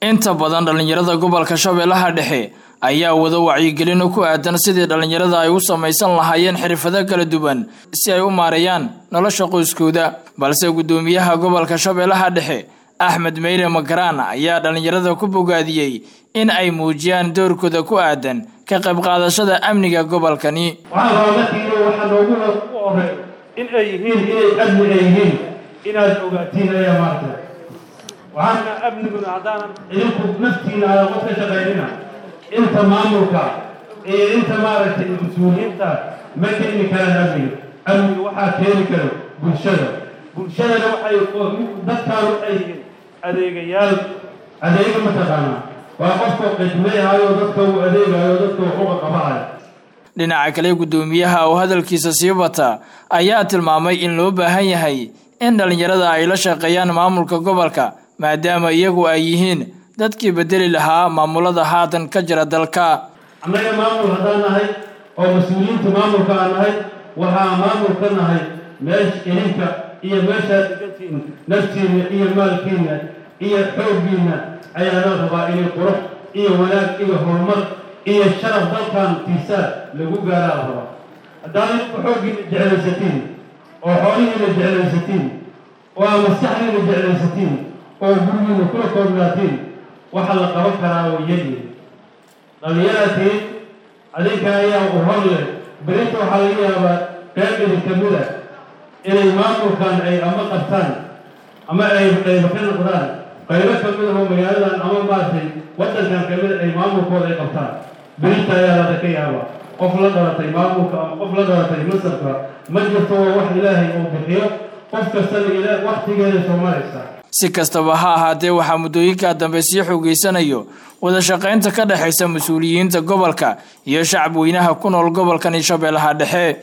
inta badan dhallinyarada gobolka shabeellaha dhexe ayaa wada wacyigelin ku aadan sidii dhallinyarada ay u samaysan lahaayeen xirfado kala duwan si ay u maareeyaan nolosha qoyskooda balse guddoomiyaha gobolka shabeellaha dhexe axmed meyre makaraan ayaa dhallinyarada ku bogaadiyey in ay muujiyaan doorkooda ku aadan ka qayb qaadashada amniga gobolkani waxaa rabaamarkiina waxaa noogu horeeyo in ay yihiin inay amni ay yihiin inaad ogaatiin ayaa maarta waxaana amniguna haddaanan idinku naftiina aadan qof ka shaqaynina inta maamulka iyo inta maaragtay mas-uuliyiinta ma keeni karaan amniga amniga waxaa keeni karo bulshada bulshadana waxay dadkaan waxay yihiin adeegayaal adeega mataqaanaa waa qofka qidmayhayo dadka uu adeegayo dadka waxuga qabahayo dhinaca kale guddoomiyaha oo hadalkiisa sii bata ayaa tilmaamay in loo baahan yahay in dhallinyarada ay la shaqeeyaan maamulka gobolka maadaama iyagu ay yihiin dadkii bedeli lahaa maamulada haatan ka jira dalka annaga maamul haddaan nahay oo mas-uuliyiinta maamulka aan nahay waxaa maamul ka nahay meesha idinka iyo meeshaad degantiin naftiinna iyo maalkiinna iyo xooggiinna ayaana rabaa inay qurux iyo wanaag iyo horumar iyo sharaf dalkan tiisaa lagu gaaraa la rabaa haddaad idinku xooggiina jeclaysatiin oo xoolihiina jeclaysatiin oo aa maskaxdiina jeclaysatiin oo gurigiina kula koobnaatiin waxa la qaban karaa wayadii dhallinyaratiin adinka ayaa u hor leh berinta waxaa laga yaabaa qayb idin ka mid a inay maamulkan ay ama qabtaan ama ay qaybo ka noqdaan qaybo ka mid ahoo magaaladan ama maaragtay waddankan ka mid ay maamulkooda ay qabtaan berinta ayaa lada ka yaabaa qof la dhalatay maamulka ama qof la dhalatay masarka ma jirto waa wax ilaahay uu bixiyo qof kastana ila waktigeeda soo maraysa si kastaba ha ahaatee waxaa muddooyinka dambe sii xoogeysanayo wada shaqaynta ka dhexaysa mas-uuliyiinta gobolka iyo shacab weynaha ku nool gobolkani shabeellaha dhexe